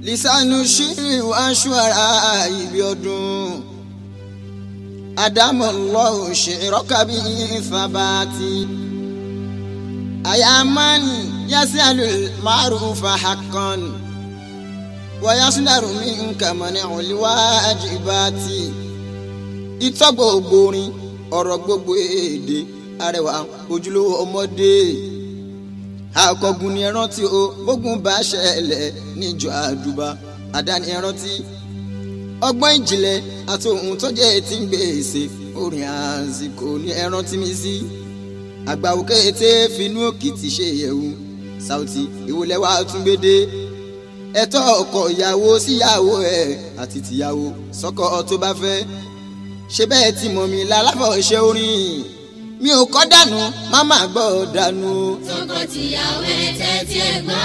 lisanu ṣírí wáṣọ ara ibi ọdún adamu lọ́wọ́ ṣèrọ́kàbí ìfàbàtì ayamani yasialu maarufa hakan wayasunaru mi nkamani ọliwa ajibati ìtọ́ gbogbo orin ọ̀rọ̀ gbogbo èdè arẹwà ojúlówó ọmọdé akọgun ni ẹran tí o bógun bá ṣẹlẹ̀ níjọ àdúbà àdáni ẹran tí ọgbọ́n ìjìnlẹ̀ àti ohun tó jẹ́ ti ń gbèsè orin àsìkò ní ẹran tí mi sí àgbàwò kété finú òkìtì ṣe yẹ̀wù Saoty ìwòlẹ̀ wa tún gbédè ẹ̀tọ́ ọkọ ìyàwó síyàwó ẹ̀ àti tìyàwó sọ́kọ tó bá fẹ́ ṣe bẹ́ẹ̀ tí mọ̀ mi lálàfọ̀ ṣe orin mi ò kọ́ dànù má má gbọ́ dànù. tọkọtìyàwó ẹ tẹ́tí ẹ gbọ́.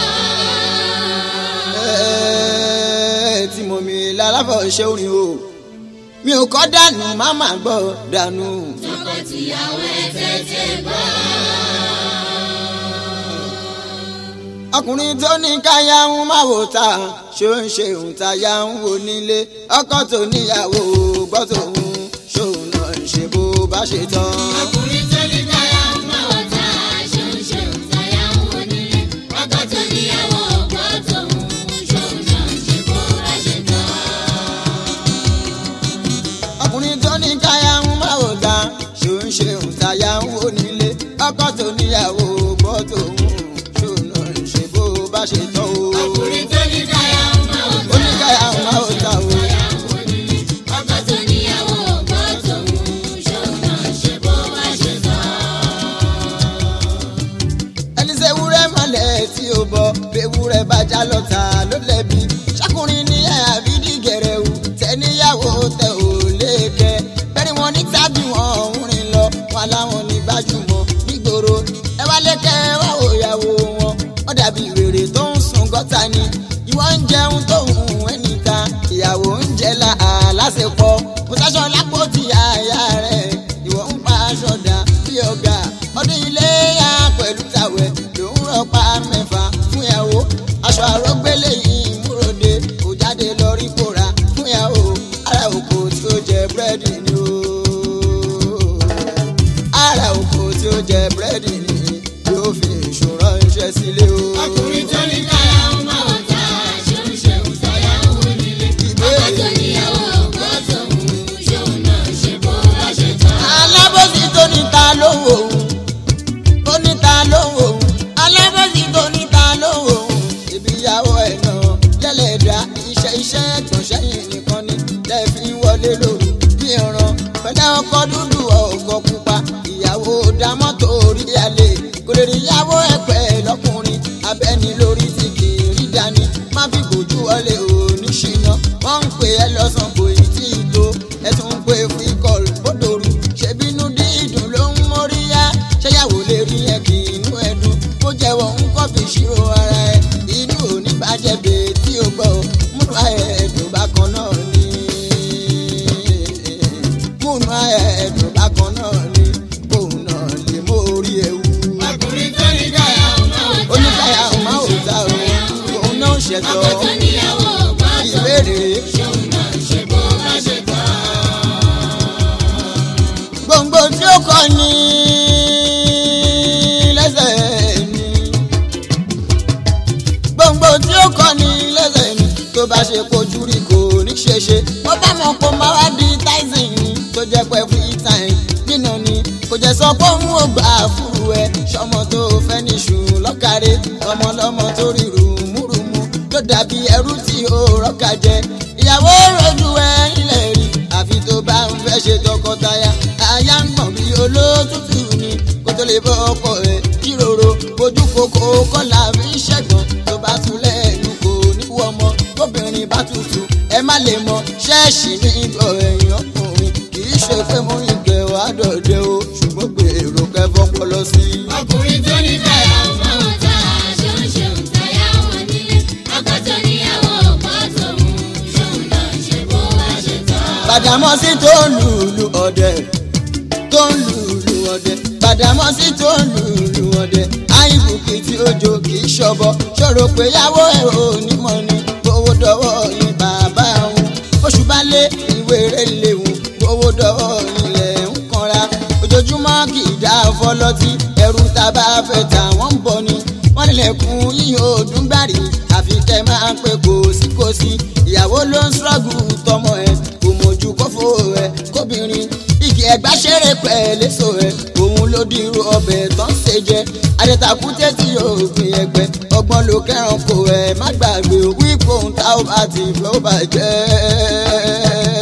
Ẹ́ẹ̀, tí mọ̀ mi lálàfọ̀ ṣe orin o mi ò kọ́ dànù má má gbọ́ dànù. tọkọtìyàwó ẹ tẹ́tí ẹ gbọ́. ọkùnrin tó ní káyà ń máa wò ta ṣó ń ṣe òun táyà ń wò nílé ọkọ tó níyàwó gbọ́ tòun ṣóun náà ń ṣe bó bá ṣe tán. ọkùnrin tó ní káyà ń máa wọ̀ tá ṣeun ṣeun táyà ń wò nílé ọkọ tó níyàwó ọgbọ́ tòun ṣòun náà ṣe bó bá ṣe tán. ọkùnrin tó ní káyà ń máa wò ta ṣó ń ṣe òun táyà ń wò nílé ọkọ tó níyàwó gbọ́ tòun ṣóun náà ń ṣe bó bá ṣe tán o. ọkùnrin tó ní káyà ń máa wọ̀ ó ní káyà ń máa wò ta o. táyà ń wò nílé ọkọ tó níyàwó ọgbọ́ tòun ṣòun náà ṣe bó bá ṣe tán. ẹni ṣe wúrẹ́ mọ́lẹ̀ tí ó bọ̀ bewúrẹ́ bá já lọ́ta ló lẹ́bi ṣàkùnrin ní ẹ̀ àbídí gẹ̀rẹ́wù tẹ́níyàwó tẹ ò léèkẹ́ bẹ́ẹ̀ni wọn ní tábì wọn ń rìn lọ wọn láwọn ní gbajúmọ̀ nígboro ẹ wá lékẹ́ ẹ wá wò ìyàwó wọn wọ́n dàbí wèrè tó ń sun gọ́tà ni ìwọ ń jẹun tó ń hùn ẹnìta ìyàwó ń jẹ la àlásèpọ̀ mo sáṣọ lápò tí àyà rẹ̀ ìwọ ń pa aṣọ dà bí ọ̀gá ọdún ilé yá pẹ̀lú tàwẹ̀ ló ń rọpa mẹ́fà fún ìyàwó aṣọ àrọ́gbélé yìí múròde kò jáde lọ rí kóra fún ìyàwó ara òkò tí ó jẹ búrẹ́dì ni o ara òkò tí ó jẹ búrẹ́dì ni yóò fi ìṣòro iṣẹ́ sílé o. ọkùnrin tó ní káyà ń máa wọ̀ tá ṣeun ṣeun táyà ń wò nílé ọkọ tó níyàwó ọgbọ́ tòun ṣòun náà ṣe bó bá ṣe tán. alábòsí tó ní ta ló wò ó tó ní ta ló wò ó alábòsí tó ní ta ló wò ó ibi ìyàwó ẹ̀ náà lẹ́lẹ̀dá iṣẹ́ iṣẹ́ ẹ̀gbọ́n sẹ́yìn nìkan ni lẹ́ẹ̀fi wọlé lóru bí ọ̀ràn pẹ̀lẹ́ ọkọ dúdú ọkọ pupa ìyàwó dá mọ́tò orí alẹ́ kò lè rí ìyàwó ẹ̀pẹ́ lọ́kùnrin abẹ́ni lórí ti kì í rí dání má fi gbòjú wọlé òní ṣìnà wọ́n ń pè é lọ́sàn kò ì tí ì tó ẹ tún ń pè free call bódòrú ṣèbínú dídùn ló ń móríyá ṣéyàwó lè rí ẹ kì í inú ẹdùn kó jẹ́wọ́ ń kọ́ fi ṣírò ara ẹ inú òní bàjẹ́ bèè tí o gbọ́ múnú ayẹ ẹ̀dùn bákan náà ni múnú ayẹ ẹ̀dùn bákan náà ni òun náà lè mórí ewu ọkùnrin tó ní káyà ń máa wọ̀ tá oníkàyà ọmọ òòta o òun náà ṣẹ̀tọ́ ọkọ tó níyàwó ọgbọ́ tòun ìbéèrè ṣòun náà ṣe bó bá ṣe tán. gbòǹgbò tí ó kọ ní lẹ́sẹ̀ ni gbòǹgbò tí ó kọ ní lẹ́sẹ̀ ni tó bá ṣe kojú rí kò ní ṣe ṣe wọ́n bá mọ̀ pé máa wá di tyson ni tó jẹ́ pé free time nínú ni kò jẹ́ sọ pé òun ò gbà fúru ẹ ṣọmọ tó fẹ́ níṣu lọ́kàrẹ́ ọmọlọ́mọ tó rí rùmúrùmú tó dàbí ẹrú tí ó rọ́kà jẹ ìyàwó rojú ẹ ilẹ̀ rí àfi tó bá ń fẹ́ ṣe tọkọtaya aya ń gbọ̀n bí olótùtù ni kó tó lè bọ́ ọkọ ẹ̀ jíròrò ojú kòkó kọ́là fi ń ṣẹ̀gbọ́n tó bá tún lẹ́nu kò ní wọ́ ọmọ tóbìnrin bá tutù ẹ má lè mọ ṣẹ́ẹ̀ṣì ní ìgbọ̀ ẹ̀yìn ọkùnrin kì í ṣe pé mo ń gbẹ wá dọ̀dẹ o ṣùgbọ́n gbèrò kẹfọ́ pọlọ sí i. ọkùnrin tó ní káyà ń máa wọ̀ tá ṣeun ṣeun táyà ń wò nílé ọkọ tó níyàwó ọgbọ́ tòun ṣòun náà ṣe bó bá ṣe tán. Gbàdámọ́sí tó ń lùlù ọ̀dẹ̀ tó ń lùlù ọ̀dẹ̀ Gbàdámọ́sí tó ń lùlù ọ̀dẹ̀ àìbùkì tí ó jò kì í ṣọbọ ṣòro pé yàwó ẹ̀ ò ní mọ̀ ni owó dọ̀wọ́ lójúmọ́ kì í dá fọlọ́tí ẹrù tá a bá fẹ́ tà wọ́n ń bọ̀ ni wọ́n nílẹ̀kùn yíyan ọdún gbàrí àfi kẹ́ máa ń pè kòsíkòsí ìyàwó ló ń ṣọ́ọ̀gù tọmọ ẹ̀ kò mójú kófó ẹ̀ kóbìnrin igi ẹgbà ṣeré pẹ̀lẹ́sọ ẹ̀ òun ló dirú ọbẹ̀ tó ń ṣe jẹ adẹ́takùtẹ́ tí yóò gbin ẹgbẹ́ ọgbọ́n ló kẹ́ràn kó ẹ̀ má gbàgbé wípé òun tá ó bá ti fẹ́ ó bàjẹ́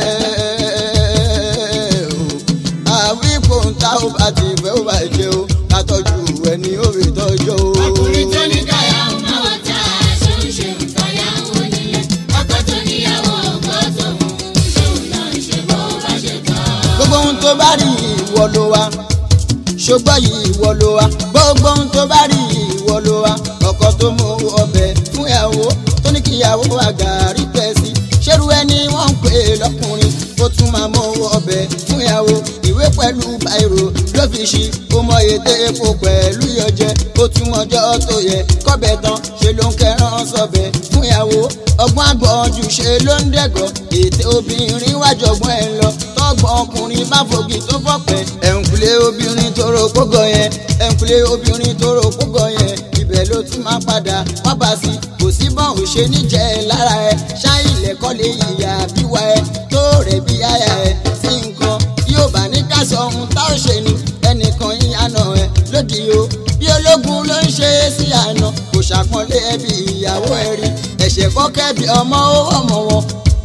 àwípé òun tá ó bá ti fẹ́ ó bàjẹ́ o ká tọ́jú ẹni ó rí tọ́jú o. ọkùnrin tó ní káyà ń máa wọ́n ta aṣọ ń ṣe ìtayà ń wọ nílé ọkọ tó níyàwó ọgbọ́ tòun ṣòun náà ń ṣe bó bá ṣe tán. gbogbo ohun tó bá rí ìwọ ló wá ṣùgbọ́n yìí ìwọ ló wá gbogbo ohun tó bá rí ìwọ ló wá ọkọ tó mú ọbẹ̀ fún ìyàwó tó ní kí ìyàwó àgàrí pẹ́ sí ṣerú ẹni wọ́n ń pè lọ́kùnrin ó tún máa mú ọbẹ̀ fún ìyàwó ìwé pẹ̀lú báírò ló fi ṣí ó mọ ètè epo pẹ̀lú yọjẹ ó tún ọjọ́ tó yẹ kọ́bẹ̀ tán ṣe ló ń kẹran sọbẹ̀ fún ìyàwó ọgbọ́n àgbọ̀njù ṣe ló ń dẹ̀gọ́ ètè obìnrin wájọgbọ́n ẹ̀ lọ tọ́gbọ́n ọkùnrin bá fògì tó fọ́pẹ́ ẹ̀ǹkulé obìnrin tó ro kógọ yẹn ẹ̀ǹkulé obìnrin tó ro kógọ yẹn ibẹ̀ ló tún máa padà wá bá sí kò sí bọ́n ò ṣe níjẹ́ lára ẹ ṣáì lẹ́kọ́ lè yíya bíwá ẹ tó rẹ̀ bí aya ẹ sí nǹkan tí ó bá ní ká sọ ohun tá ò ṣe ni ẹnìkan yín àná ẹ lódì o bí ológun ló ń ṣe é sí àná kò ṣàpọ́nlé ẹbí ìyàwó ẹ rí ẹ̀ṣẹ̀ kọ́kẹ́ bí ọmọ ó ọmọ wọn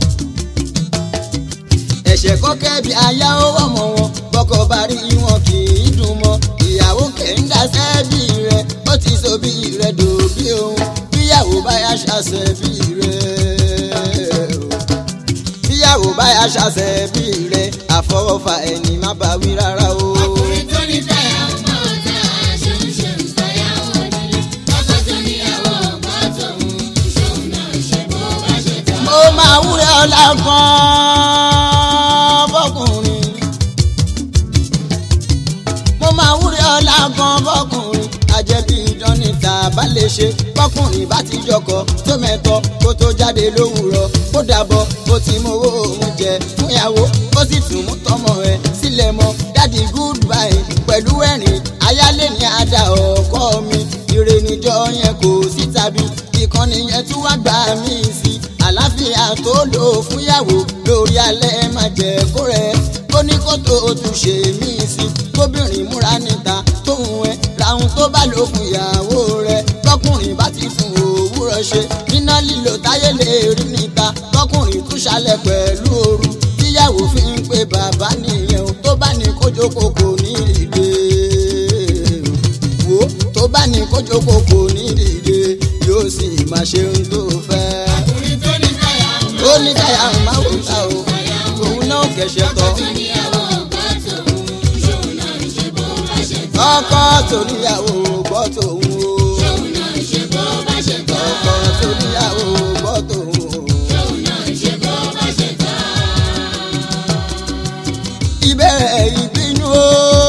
ẹ̀ṣẹ̀ kọ́kẹ́ bí aya ó ọmọ wọn bọ́kọ bá rí wọn kì í dùn mọ́ ìyàwó kẹ̀ńdà sẹ́bí rẹ̀ ó ti so bí rẹ̀ dòbí òun bíyàwó báyà ṣàṣẹ bí rẹ̀ bíyàwó báyà ṣàṣẹ bí rẹ̀ àfọwọ́fà ẹni má bá wí rárá o. ọkùnrin tó ní káyà ń máa wọ́n ta aṣọ ń ṣe ìtayà ń wọ nílé ọkọ tó níyàwó ọgbọ́ tòun ṣòun náà ń ṣe bó bá ṣe tán. mo máa wúrẹ́ ọlá kan fọkùnrin mo máa wúrẹ́ ọlá kan fọkùnrin àjẹbí idán níta bá lè ṣe fọkùnrin bá ti jọkọ tó mẹ́tọ́ kó tó jáde lówùrọ̀ kó dàbọ̀ ó ti mú owó òun jẹ fún ìyàwó ó sì tún mú tọmọ ẹ sílẹ̀ mọ́ dádì goodbye pẹ̀lú ẹ̀rín ayálé ní àdá ọkọ mi ire níjọ yẹn kò sí tàbí ìkànnì yẹn tún wá gbà mí sí àlàáfíà tó lò fúnyàwó lórí alẹ́ má jẹ́ kó rẹ̀ ó ní kó tó o tún ṣe mí sí kóbìnrin múra níta tóun ẹ làwọn tó bá lò fún ìyàwó rẹ̀ tọkùnrin bá ti fún òwúrọ̀ ṣe níná lílo táyé lè rí níta tọkùnrin tún ṣalẹ̀ pẹ̀lú ooru tíyàwó fi ń pe bàbá nìyẹn o tó bá ní kójókòó kò ní ìdè wo tó bá ní kójókòó kò ní ìdè yóò sì máa ṣe ohun tó fẹ́ ọkùnrin tó ní káyà ń máa ó ní káyà ń máa wò ká o òun náà kẹ̀ṣẹ̀ tọ́ tó níyàwó ọgbọ́ tòun ṣòun náà ń ṣe bó bá ṣe tán. ọkọ tó níyàwó gbọ́ tòun o ṣòun náà ń ṣe bó bá ṣe tán. ọkọ tó níyàwó gbọ́ tòun o. ṣòun náà ń ṣe bó bá ṣe tán. ìbẹ̀rẹ̀ ìbínú o.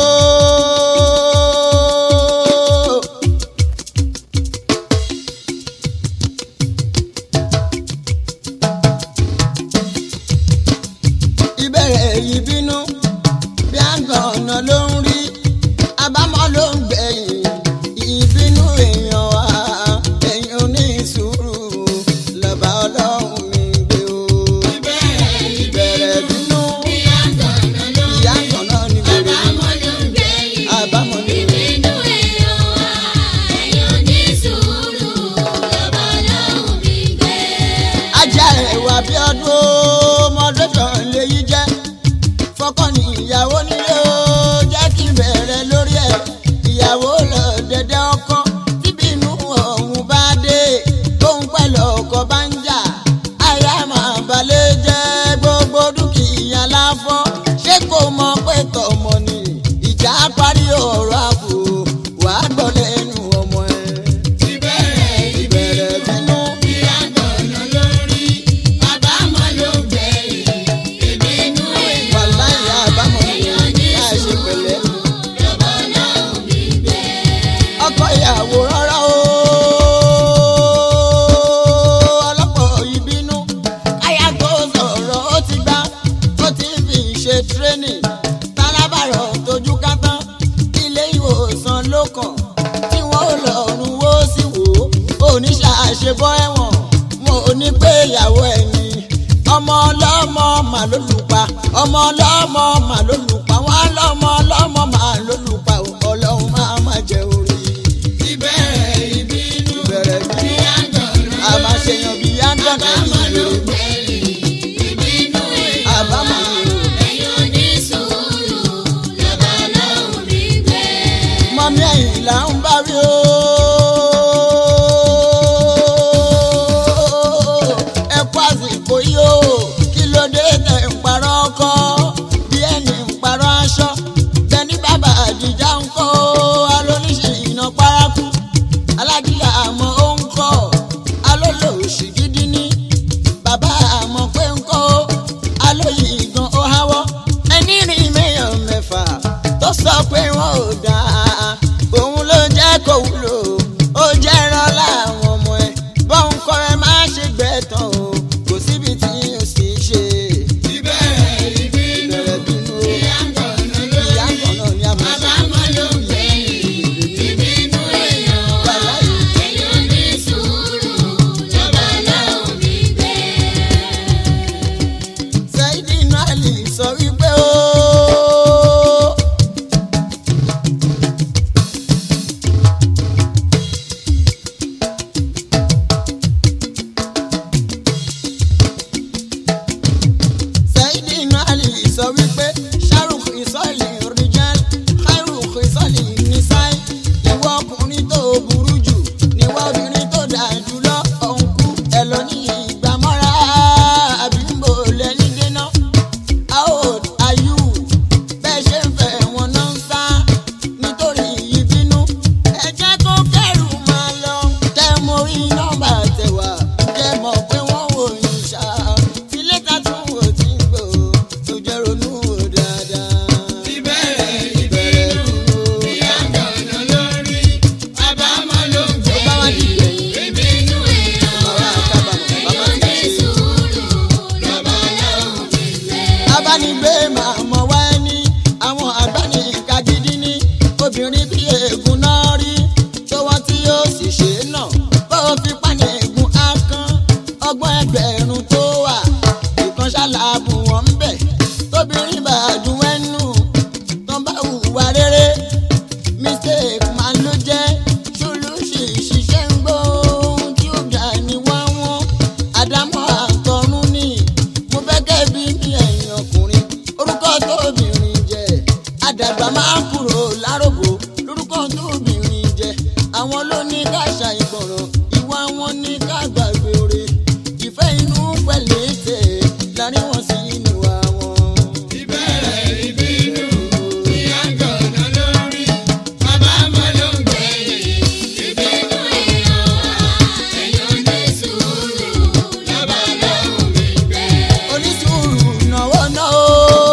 ìbẹ̀rẹ̀ ìbínú bí àgbà ọ̀nà ló ń rí àbámọ̀ ló ń gbẹ̀yìn ìbínú èèyàn wá ẹ̀yìn oníṣùúrù lọ́ba ọlọ́run mi gbé o. ìbẹ̀rẹ̀ ìbínú ìyá àgbọ̀nà ni bèrè àbámọ̀ ni ajá ẹ̀wà bí ọdún mọ́dọ́tọ̀ léyìí jẹ́ fọkàn ní ìyàwó nílé o jẹ́ kí n bẹ̀rẹ̀ lórí ẹ̀ ìyàwó lọ dẹ̀dẹ̀ ọkọ tíbi inú ọ̀hún bá dé tóun pẹ̀lú ọkọ bá ń jà àyà máa balẹ̀ jẹ́ gbogbo dúkìá láfọ́ ṣé kò mọ pé tọmọ ni ìjà parí ọ̀rọ̀ àbò wàá gbọ́ lẹ́nu ọmọ ẹ̀ ìbẹ̀rẹ̀ bínú. wàláyé àbámọ̀ ni láì ṣe pẹ̀lẹ́. ọkọ ìyàwó rárá o ìyàwó ẹni ọmọ ọlọ́mọ mà ló lù pa ọmọ ọlọ́mọ mà ló lù pa wọn lọ́mọ ọlọ́mọ mà ló lù pa ọlọ́run máa má jẹ orí ìbẹ̀rẹ̀ ìbínú ìbẹ̀rẹ̀ bí bí àgbọ̀nà a máa ṣe yan bí yángànà àbámọ̀ ló yìí gbẹ̀yìn ìbínú èèyàn àbámọ̀ yìí o. ẹ̀yin onísùúrù lọ́ba lọ́hùn mi gbé. mọ́mí ẹ̀yìn là ń bá rí o. ẹ kú àsìkò yìí o kí ló dé tẹ̀ ń parọ́ ọkọ bí ẹni ń parọ́ aṣọ tẹni bàbá àdìjà ń kọ́ alóníṣe iná paraku alágídá àmọ́ ó ń kọ́ alólòòṣì gidi ní bàbá àmọ́ pé ń kọ́ alóyè gan ó háwọ́ ẹni rìn mẹ́yàn mẹ́fà tó sọ pé wọn ò dáa òun ló jẹ́ kó wúlò ó jẹ́ rán láwọn ọmọ ẹ̀ bọ́n kọ́ ẹ má ṣe gbẹ̀tàn o kò síbi tí o sì ṣe ìbẹ̀rẹ̀ ìbínú bẹ̀rẹ̀ bínú o bí àgbọ̀nà ló ìyá kan náà ni a máa ṣe. àbámọ̀ ló gbẹ̀yìn ìbínú èèyàn ẹ̀yin onísùúrù lọ́ba lọ́hùn mi gbé. Saidi Nali sọ wípé ó. Saidi Nali sọ wípé Shahrukh ìsọ̀lì rijal Khairukh ìsọ̀lì nisai ìwọ ọkùnrin tó burú jù níwọ obìnrin tó dáa jùlọ ọ̀nkú ẹ̀ lọ ní ìgbàmọ́ra àbí ń bò lẹ́yìn dènà how old are you bẹ́ẹ̀ ṣe ń fẹ́ wọn náà ń sá nítorí ìbínú ẹ jẹ́ kó kẹ́rù máa lọ tẹ́ mo rí nọ́mbà tẹ̀wá jẹ́ mọ̀ pé wọ́n wò yín ṣá tí lẹ́tà tún wò tí ń gbò tó jẹ́ ronú wò dáadáa. ìbẹ̀rẹ̀ ìbínú bí àgbọ̀nà lórí àbámọ̀ ló tó bá wá di gbẹ̀yìn ìgbẹ̀yìn ìbínú èèyàn bàbá àtàbàmọ̀ bàbá ti ṣe. onísùúrù lọ́ba lọ́hùn mi gbé. abánigbé máa mọ wá ẹni àwọn àgbáníkà gidi ní obìnrin bí eegun náà rí tọwọ́ tí ó sì ṣe é nà bó fi pàní eegun á kán ọgbọ́n ẹgbẹ̀rún tó wà ìkan ṣàlàbù wọn ń bẹ̀ tóbìnrin bá dùn ẹnu tán bá hùwà rere mistake máa ló jẹ́ ṣolóṣì ṣiṣẹ́ ń gbọ́ ohun tí ó dà ní wá wọn àdámọ́ àtọ̀run ni mo fẹ́ kẹ́bi ní ẹ̀yìn ọkùnrin orúkọ tóbìnrin jẹ́ àdàgbà máa kúrò láròbó lórúkọ tóbìnrin jẹ́ àwọn ló ní ká ṣàìgbọràn ìwà wọn ní ká gbàgbé oore ìfẹ́ inú pẹ̀lú ètè láàrin wọn sí inú àwọn. ìbẹ̀rẹ̀ ìbínú bí àgbọ̀nà lórí àbámọ̀ ló gbẹ̀yìn ìbínú èèyàn ẹ̀yin onísùúrù lọ́ba lọ́hùn mi gbé. onísùúrù náwó náà ó.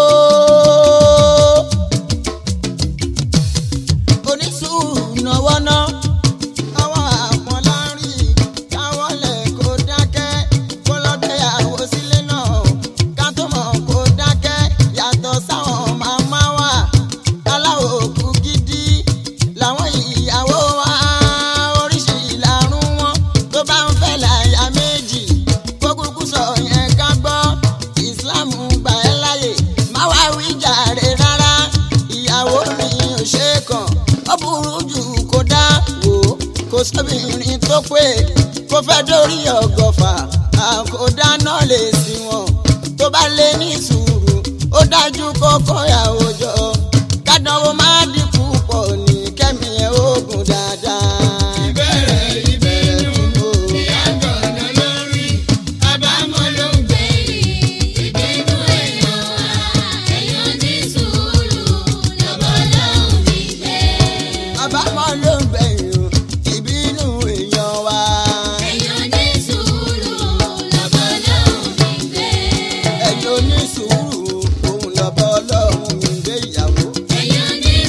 onísùúrù náwó náà. àwọn àpọ̀nlárin káwọn lẹ̀ kó dákẹ́ kó lọ́gbẹ̀yàwó sílé náà ká tó mọ̀ kó dákẹ́ yàtọ̀ sáwọn màmá wa aláwọ̀ òkú gidi làwọn ìyàwó wa oríṣi ìlàrún wọn tó bá ń fẹ́ láyà méjì kó kúkú sọ yẹn ká gbọ́ ìsìláàmù gbà ẹ́ láyè má wá wí jàre rárá ìyàwó mi ò ṣe é kàn ó burú jù kó dá wò ó kò sóbìnrin tó pé kó fẹ́ dórí ọgọ́fà àkódá náà lè sí wọn tó bá lé ní sùúrù ó dájú kó kọ́yàwó jọ kádánwó má dínkù pọ̀ ní kẹ́mi ẹ̀ oògùn dáadáa. ìbẹ̀rẹ̀ ìbínú bí àgbọ̀nà lórí àbámọ̀ ló gbẹ̀yìn ìbínú èèyàn ẹ̀yin onísùúrù lọ́ba lọ́hùn mi gbé. àbámọ̀ ló ń gbẹ̀yìn o, ìbínú èèyàn wa. ẹ̀yin onísùúrù lọ́ba lọ́hùn mi gbé. ẹ̀yin onísùúrù òun lọ́bọ̀ ọlọ́run mi gbé ìyàwó. ẹ̀yin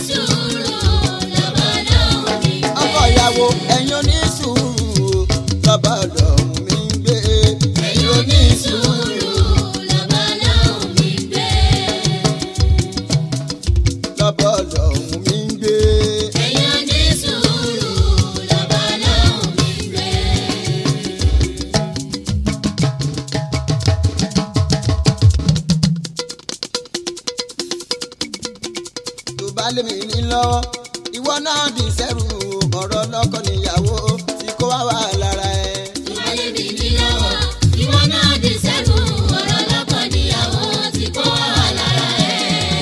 lọ́wọ́ ìwọ náà di sẹ́rù ọ̀rọ̀ lọ́kọ níyàwó tí kò wá wà lára ẹ̀. ìwọlé mi ní lọ́wọ́ ìwọ náà di sẹ́kù ọ̀rọ̀ lọ́kọ níyàwó tí kò wá wà lára ẹ̀.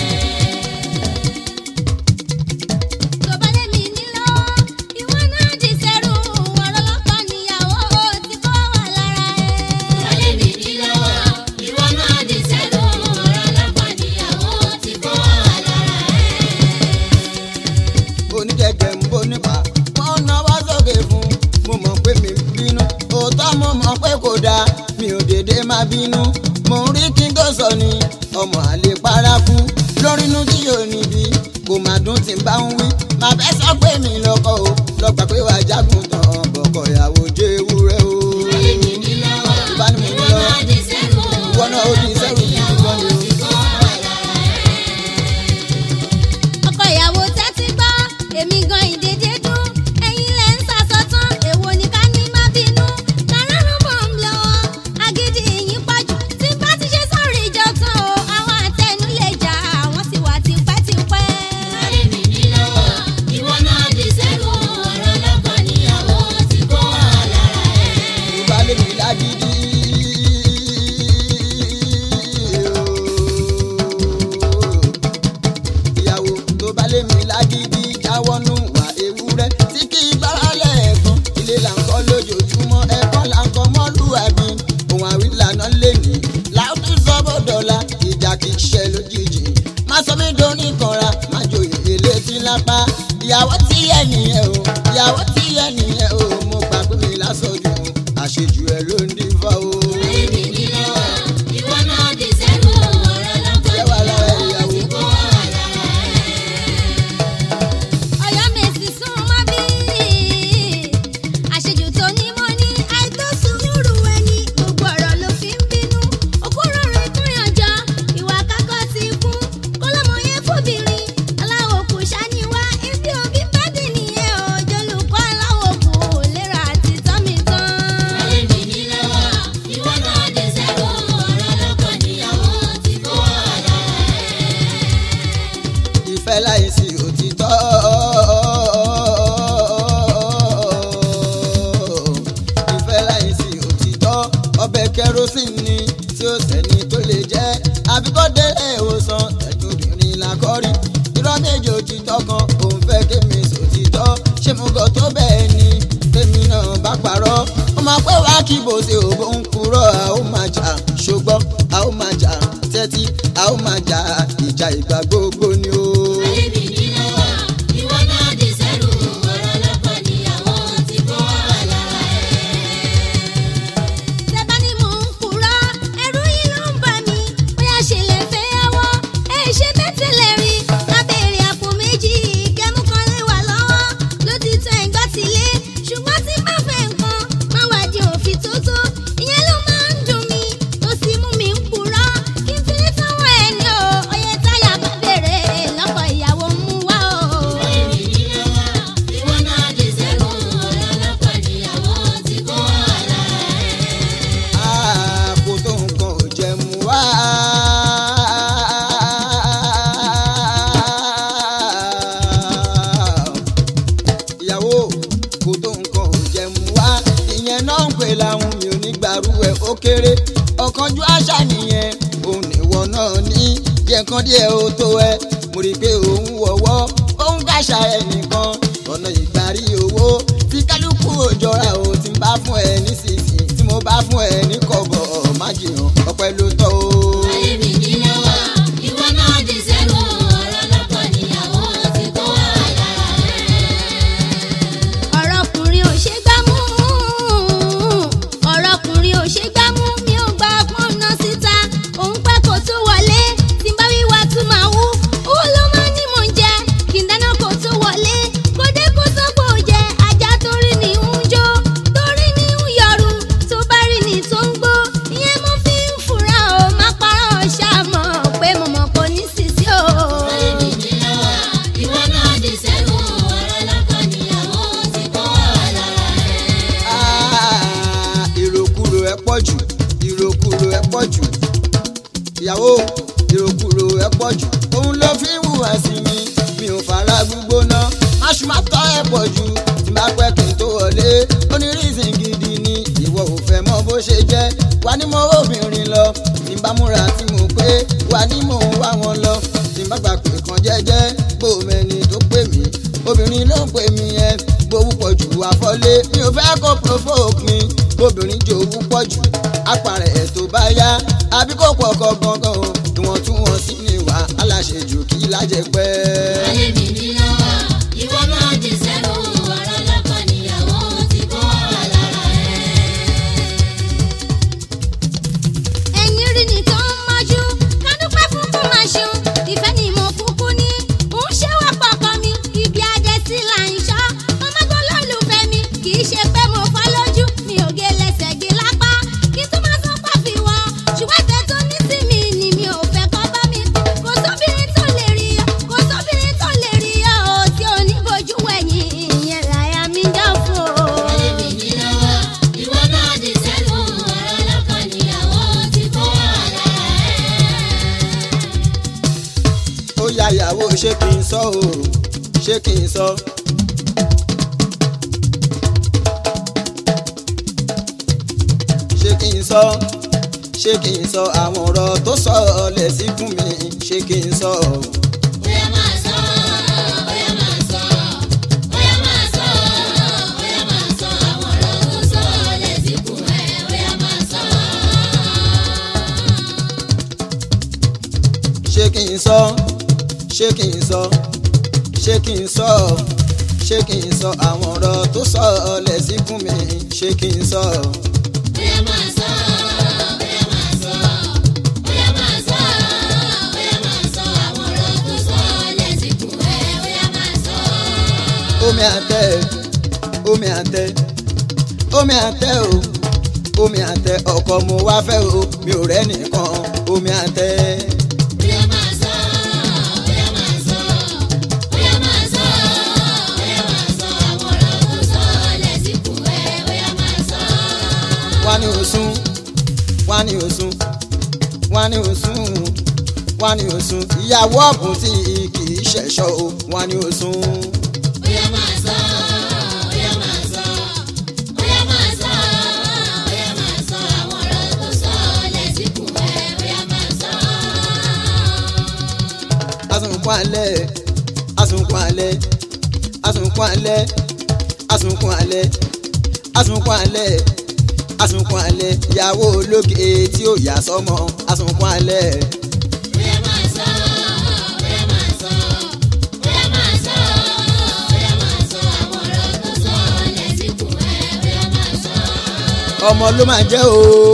tó bá lé mi ní lọ́wọ́ ìwọ náà di sẹ́rù ọ̀rọ̀ lọ́kọ níyàwó tí kò wà lára ẹ̀. ìwọlé mi ní lọ́wọ́ ìwọ náà di sẹ́kù ọ̀rọ̀ lọ́kọ níyàwó tí kò wá wà lára ẹ̀. onígẹ̀gẹ̀ ń bó nípa wọ́n náwó sókè fún mo mọ̀ pé mi bínú òótọ́ mo mọ̀ pé kò dáa mi ò dédé máa bínú mo ń rí kí n tó sọ ni ọmọ àlè paraku lórí inú tí yóò níbi kò má dún tí n bá ń wí màá fẹ́ sọ pé mi lọ́kọ o lọ́gbà pé wàá jágun tán bọ̀kọ̀ ìyàwó jẹ́ ewúrẹ́ o. ìwọlé mi ní lọ́wọ́ Ìbá ni mo ní ìwọ lọ́wọ́. náà di sẹ́kù Ìwọ náà ó di sẹ́kù ọ̀rọ̀ níyàwó ìwọ ni o. tí kò wá wà lára ẹ̀. ọkọ ìyàwó tẹ́tí gbọ́ èmi gan ìdèdè dún ẹ̀yin lẹ̀ ń sàsọtán èwo ni ká ní má bínú káràrún bọ̀ ń lọ́wọ́ agídí yín pọ̀jù tí bá ti ṣe sọ̀rọ̀ ìjọ tán o àwọn àtẹnu lè jà àwọn sì wà tipẹ́tipẹ́. ìwọlé mi ní lọ́wọ́ ìwọ náà di sẹ́kù ọ̀rọ̀ lọ́kọ níyàwó tí kò wá wà lára ẹ̀. Yorùbá lè mi lágídí. ìyàwó tó bá lè mi lágídí jáwọ́nú wà ewúrẹ́ tí kì í gbáralẹ̀ ẹ̀kan ilé là ń kọ́ lójoojúmọ́ ẹ̀kọ́ là ń kọ́ mọ́lúwàbí ohun àwílànà lè ní láwùjọ sọ́bọ̀dọ̀la ìjà kì í ṣe lójijì má sọ mí dóní kanra má joyè elétí lápá ìyàwó tí yẹ nìyẹn o ìyàwó tí yẹ nìyẹn o mo gbà pé mi lásọjù àṣejù ẹ ló ń dífá o. ìwọlé mi ní lọ́wọ́ ìwọ náà di sẹ́kù ọ̀rọ̀ lọ́kọ Ẹ wà lára níyàwó tí ìyàwó. kò wá wà lára ẹ̀. ọ̀yọ́ mèsì sún mọ́ bí àṣejù tó ní mọ́ ní àìtó sùúrù ẹni gbogbo ọ̀rọ̀ ló fi ń bínú òkúrò rẹ̀ kúnyànjọ ìwà kákọ́ ti kú kọ́lọ́mọ yẹn fòbìnrin aláwọ̀ kò ṣàníwá ibi òbí bá dì nìyẹn o jolùkọ́ aláwọ̀ kò lérò àti tọ́mi tán. ìwọlé mi ní lọ́wọ́ ìwọ náà di sẹ́kù ọ̀rọ̀ lọ́kọ níyàwó tí kò wá wà lára ẹ̀. ìfẹ́ láìsí òtítọ́. ìfẹ́ láìsí òtítọ́ ọbẹ̀ kẹrosínì tí ó sẹ́ni tó lè jẹ́ àbíkọ́dé ìwòsàn ẹ̀dùnrin làkọ́rí irọ́ méjì òtítọ́ kan òun fẹ́ kémi sòtítọ́ ṣé mo gọ̀ tó bẹ́ẹ̀ ni tèmi náà bá parọ́ ó máa pẹ́ wá kí bó ṣe òbó ń kúrò a ó máa jà ṣùgbọ́n a ó máa jà tẹ́tí a ó máa jà ìjà ìgbà gbogbo ni o. ìwọlé mi ní lọ́wọ́ ìwọ náà di sẹ́kù ọ̀rọ̀ lọ́kọ níyàwó tí kò wá wà lára ẹ̀. Tẹ́bá ní mò ń purọ́, ẹ̀rù yìí ló ń bà mí. Bóyá ṣe lè fẹ́ yàwó, ẹ ṣe bẹ́tẹ̀lẹ̀ rí. Lábẹ́rẹ́ àpò méjì, kẹ́mú kan lè wà lọ́wọ́. Ló ti tẹ ìgbà sílé, ṣùgbọ́n tí bá fẹ́ nǹkan, máa wà di òfin tó tó. Ìyẹn ló máa ń dùn mí, tó sì mú mi ń purọ́. Kí n fi ní sanwó ẹni o, oyè táyà bá bèrè lọ́kọ̀ ìyàwó mú wá o. ìwọlé mi ní lọ́wọ́ ìwọ náà di sẹ́kù ọ̀rọ̀ lọ́kọ níyàwó tí kò wá wà lára ẹ̀. kò tó nǹkan ò jẹ mú wá. ìyàwó kò tó nǹkan ò jẹ mú wá. ìyẹn náà ń pè láwọn mi ò ní gbàrú ẹ̀ ó kéré. ọ̀kanjú àṣà nìyẹn òun ìwọ náà ní jẹ́ nǹkan díẹ̀ ó tó ẹ. mo rí i pé òun wọ̀wọ́ òun kàṣà ẹnìkan ọ̀nà ìgbàrí owó tí kálukú òjọra ò ti ń bá fún ẹ nísinsìnyí tí mo bá fún ẹ ní kọ̀bọ̀ má jìyàn ọpẹ́ ló tọ́ o. ìwọlé mi ní lọ́wọ́ ìwọ náà di sẹ́kù ọ̀rọ̀ lọ́kọ níyàwó tí kò wá wà lára ẹ̀. ọ̀rọ̀ ọkùnrin ò ṣe gbá mú ọ̀rọ̀ ọkùnrin ò ṣe gbá mú mi ò gba pọ́nà síta òun pẹ́ kó tó wọlé tí n bá wíwá tún máa wú owó ló máa ní mò ń jẹ kí n dáná kó tó wọlé kó dé kó sọ́pọ̀ jẹ ajá torí ni ń jó torí ni ń yọrù tó bá rí ni tó ń gbó ìyẹn mo fi ń fura o má parọ́ ṣàmọ̀ pé mo mọ̀ kò ní sísí o. ìwọlé mi ní lọ́wọ́ ìwọ náà di sẹ́kù ọ̀rọ̀ lọ́kọ níyàwó tí kò wá wà lára ẹ̀. Ah, ìròkúrò ẹ pọ̀ jù ìròkúrò ẹ pọ̀ jù ìyàwó ìròkúrò ẹ pọ̀ jù òun ló fi ń hùwà sí mi mi ò fara gbígbóná máṣu má tọ́ ẹ̀ pọ̀ jù tí bá pẹ́ kí n tó wọlé ó ní reason gidi ni ìwọ ò fẹ́ mọ bó ṣe jẹ́ wà ní mo obìnrin lọ tí bá múra tí mo pé wà ní mò ń wá wọn lọ tí bá gbà pé kan jẹ́jẹ́ gbòmẹ́ni tó pè mí obìnrin ló ń pè mí ẹ gbowó pọ̀ jù àfọlé mi ò fẹ́ kó provoke mi obìnrin jòwú pọ̀ jù apàrẹ̀ ẹ̀ tó bá yá àbí kò pọ̀ kọ gangan o ìwọ̀ntúnwọ̀nsí ni wà aláṣejù kí lájẹ pẹ́. ayé mi ní lọ́wọ́ ìwọ náà di sẹ́nu ọ̀rọ̀ lọ́kọ níyàwó ti bọ́ wà lára ẹ̀. ẹ̀yin rí ni tó ń mọ́jú kádúpẹ́ fún kó máa ṣeun ìfẹ́ ni mo kúkú ní ń ṣe wá pọ̀pọ̀ mi ibi adé sí là ń ṣọ́ ọmọgbọ́n lólùfẹ́ mi kì í ṣe pé mo fọ́ lójú mi ò gé lẹ́sẹ̀ gé lápá kí tó máa sọ pàfi wọ ṣùgbọ́n ìfẹ́ tó ní sí mi ni mi ò fẹ́ kọ́ bá mi kò sóbìnrin tó lè rí ọ kò sóbìnrin tó lè rí ọ ò tí ò ní bojú wẹ̀yìn ìyẹn làyà mi dá fún o. ayé mi ní lọ́wọ́ ìwọ náà di sẹ́nu ọ̀rọ̀ lọ́kọ níyàwó ti bọ́ wà lára ẹ̀. ó ya ìyàwó ṣé kí n sọ o ṣé kí n sọ. ṣé kí n sọ ṣé kí n sọ àwọn ọ̀rọ̀ tó sọ lẹ̀ sí fún mi ṣé kí n sọ. Bóyá máa sọ, bóyá máa sọ, bóyá máa sọ, bóyá máa sọ àwọn ọ̀rọ̀ tó sọ lẹ́sìkò ẹ̀, bóyá máa sọ. ṣé kí n sọ ṣé kí n sọ ṣé kí n sọ ṣé kí n sọ àwọn ọ̀rọ̀ tó sọ lẹ̀ sí fún mi ṣé kí n sọ. Bóyá máa sọ, bóyá máa sọ, bóyá máa sọ, bóyá máa sọ àwọn ọ̀rọ̀ tó sọ lẹ́sìkò ẹ̀, bóyá máa sọ. omi àtẹ omi àtẹ omi àtẹ o omi àtẹ ọkọ mo wá fẹ́ o mi ò rẹ́ nìkan omi àtẹ Bóyá máa sọ, bóyá máa sọ, bóyá máa sọ, bóyá máa sọ àwọn ọ̀rọ̀ tó sọ lẹ́sìkò ẹ̀, bóyá máa sọ. wá ní òsùn wá ní òsùn wá ní òsùn wá ní òsùn ìyàwó ọ̀bùn tí kì í ṣẹ̀ṣọ́ o wá ní òsùn Bóyá máa sọ, bóyá máa sọ, bóyá máa sọ, bóyá máa sọ àwọn ọ̀rọ̀ tó sọ lẹ́sìkò ẹ̀, bóyá máa sọ. asunkun alẹ́ asunkun alẹ́ asunkun alẹ́ asunkun alẹ́ asunkun alẹ́ asunkun alẹ́ ìyàwó ológe tí ó yà sọ́mọ asunkun alẹ́. Bóyá máa sọ, bóyá máa sọ, bóyá máa sọ, bóyá máa sọ àwọn ọ̀rọ̀ tó sọ lẹ́sìkò ẹ̀, bóyá máa sọ. ọmọ ló máa jẹ́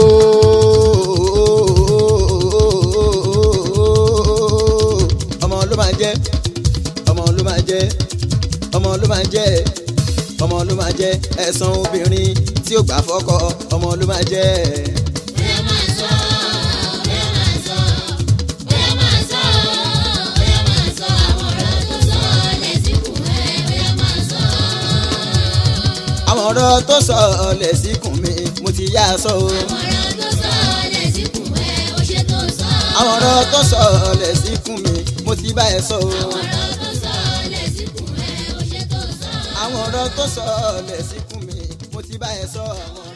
ooo ọmọ ló máa jẹ́ ọmọ ló máa jẹ́ ọmọ ló máa jẹ́ ọmọ ló máa jẹ́ ẹ̀san obìnrin tí ó gbà fọ́kọ ọmọ ló máa jẹ́ Bóyá máa sọ, bóyá máa sọ, bóyá máa sọ, bóyá máa sọ àwọn ọ̀rọ̀ tó sọ lẹ́sìkò ẹ̀, bóyá máa sọ. àwọn ọ̀rọ̀ tó sọ lẹ́sìkùn mi mo ti yá a sọ o Àwọn ọ̀rọ̀ tó sọ lẹ́sìkò ẹ̀, ó ṣe tó sọ. àwọn ọ̀rọ̀ tó sọ lẹ́sìkùn mi mo ti bá ẹ sọ o Àwọn ọ̀rọ̀ tó sọ lẹ́sìkò ẹ̀, ó ṣe tó sọ. àwọn ọ̀rọ̀ tó sọ lẹ́sìkùn mi mo ti bá ẹ sọ àwọn